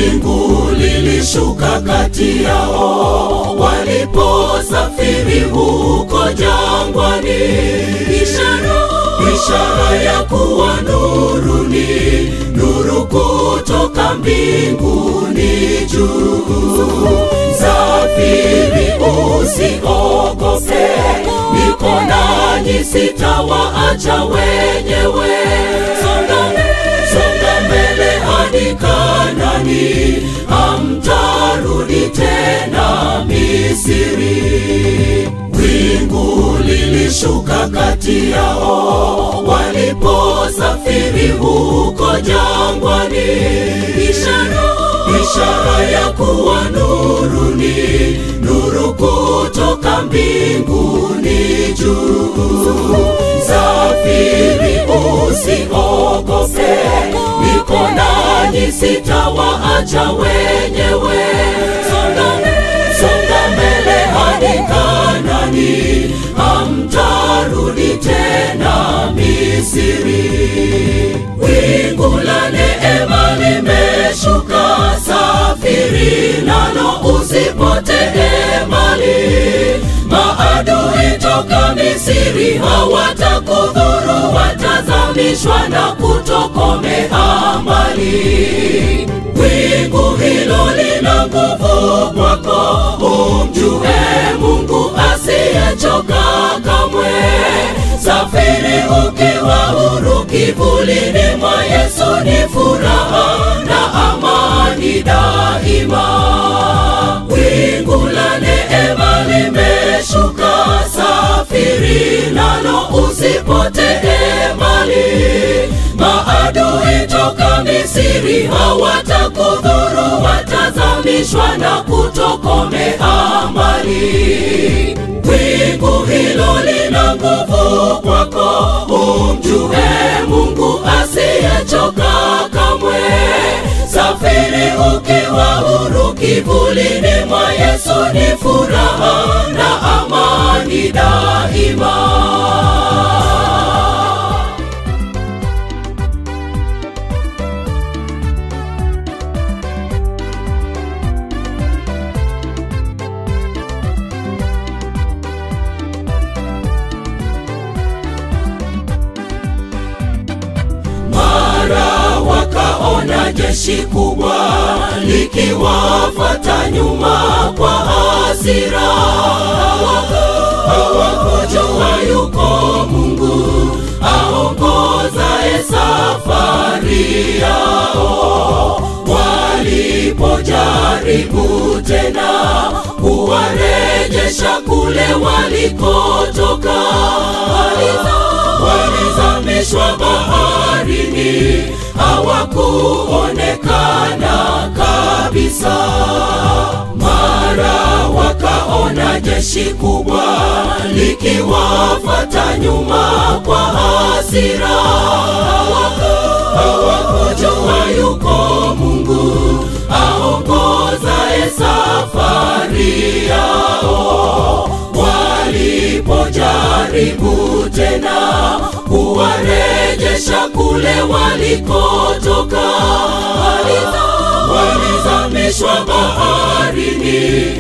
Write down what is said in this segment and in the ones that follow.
wingu lilishuka kati yao waliposafiri huko jangwani, ishara ishara ya kuwa nuru ni nuru kutoka mbinguni juu. Safiri usiogope, niko nanyi, sitawaacha wenyewe. Songa mbele, songa mbele hadi Kanani, hamtarudi tena Misri. Wingu lilishuka kati yao waliposafiri huko jangwani, ishara ishara ya kuwa nuru ni nuru kutoka mbinguni juu. Safiri usiogope, niko nanyi, sitawaacha wenyewe. Songa mbele, songa mbele hadi Kanani, hamtarudi tena Misri. Wingu la neema limeshuka, safiri nalo usipotee mbali. Maadui toka Misri hawatakudhuru, watazamishwa na kutokomea mbali. Wingu hilo lina nguvu kwako, umjue Mungu asiyechoka kamwe. Safiri ukiwa huru, kivulini mwa Yesu ni furaha na amani daima. Wingu la neema limeshuka, safiri nalo usipotee mbali. Maadui toka Misri hawatakudhuru, watazamishwa na kutokomea mbali. Wingu hilo lina nguvu kwako, umjue Mungu asiyechoka kamwe. Safiri ukiwa huru, kivulini mwa Yesu ni furaha na amani daima. Mara wakaona jeshi kubwa likiwafuata nyuma kwa hasira, hawakujua yuko Mungu aongozaye safari yao. Walipojaribu tena kuwarejesha kule walikotoka, walizamishwa baharini, hawakuonekana kabisa. Mara wakaona jeshi kubwa likiwafuata nyuma kwa hasira, hawakujua yuko Mungu aongozaye safari yao. Walipojaribu tena kuwarejesha kule walikotoka, walizamishwa baharini,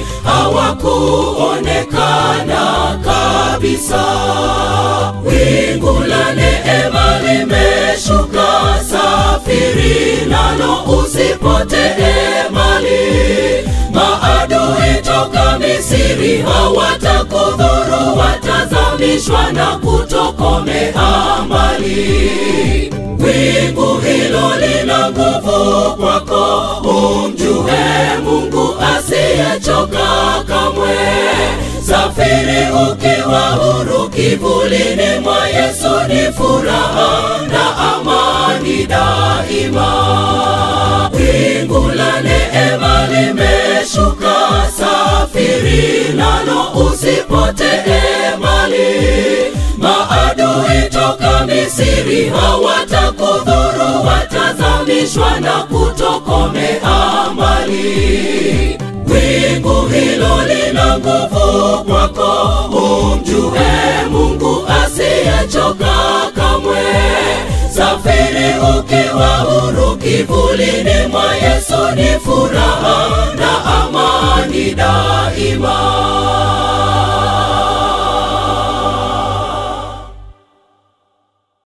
hawakuonekana kabisa. Wingu la neema limeshuka, safiri nalo usipotee mbali. Maadui toka Misri hawatakudhuru, watazamishwa na kutokomea mbali. Wingu hilo lina nguvu kwako, umjue Mungu asiyechoka kamwe. Safiri ukiwa huru, kivulini mwa Yesu ni furaha na amani daima. Wingu la neema limeshuka, safiri nalo usipotee mbali. Maadui toka Misri hawatakudhuru, watazamishwa na kutokomea mbali. Wingu hilo lina nguvu kwako, umjue Mungu asiyechoka kamwe. Safiri lakini ukiwa huru kivulini mwa Yesu ni furaha na amani daima.